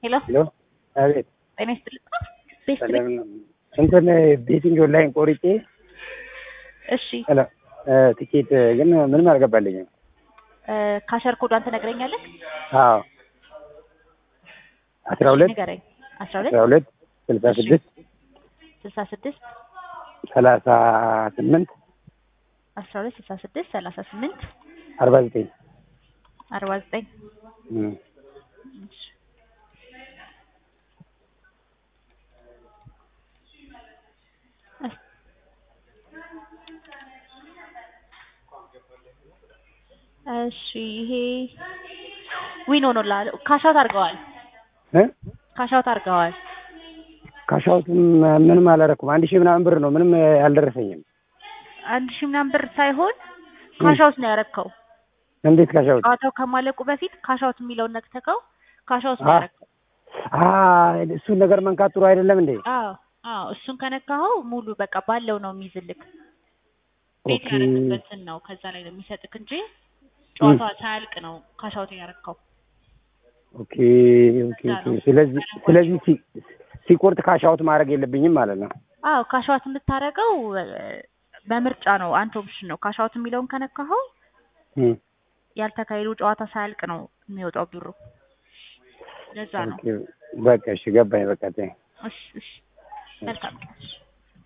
ሄሎ ሄሎ አቤት ጤና ይስጥልኝ። ቤት ሰላም ነው። እንትን ቤቲንግ ኦንላይን ቆርጬ እሺ ሄሎ ትኬት ግን ምንም አልገባልኝም። ካሸር ኮዷን ትነግረኛለህ? አዎ አስራ ሁለት ንገረኝ። አስራ ሁለት አስራ ሁለት ስልሳ ስድስት ስልሳ ስድስት ሰላሳ ስምንት አስራ ሁለት ስልሳ ስድስት ሰላሳ ስምንት አርባ ዘጠኝ አርባ ዘጠኝ እሺ ይሄ ዊን ሆኖልሃል። ካሻውት አድርገዋል። ካሻውት አድርገዋል። ካሻውት ምንም አላደረኩም። አንድ ሺህ ምናምን ብር ነው። ምንም አልደረሰኝም። አንድ ሺህ ምናምን ብር ሳይሆን ካሻውት ነው ያረከው። እንዴት ካሻውት? ጨዋታው ከማለቁ በፊት ካሻውት የሚለውን ነክተከው ካሻውት ነው ያረከው። እሱን ነገር መንካት ጥሩ አይደለም እንዴ? አዎ አዎ፣ እሱን ከነካኸው ሙሉ በቃ ባለው ነው የሚይዝልክ። ቤት ኦኬ ያረክበትን ነው ከዛ ላይ ነው የሚሰጥክ እንጂ ጨዋታው ሳያልቅ ነው ካሻውት ያረከው። ኦኬ ኦኬ ኦኬ። ስለዚህ ስለዚህ ሲ- ሲቆርጥ ካሻውት ማድረግ የለብኝም ማለት ነው። አዎ ካሻውት የምታደርገው በምርጫ ነው። አንተ ኦፕሽን ነው። ካሻውት የሚለውን ከነካኸው እም፣ ያልተካሄዱ ጨዋታ ሳያልቅ ነው የሚወጣው ብሩ። ለዛ ነው። ኦኬ በቃ እሺ ገባኝ። በቃ ተይኝ። እሺ እሺ፣ መልካም ቀን።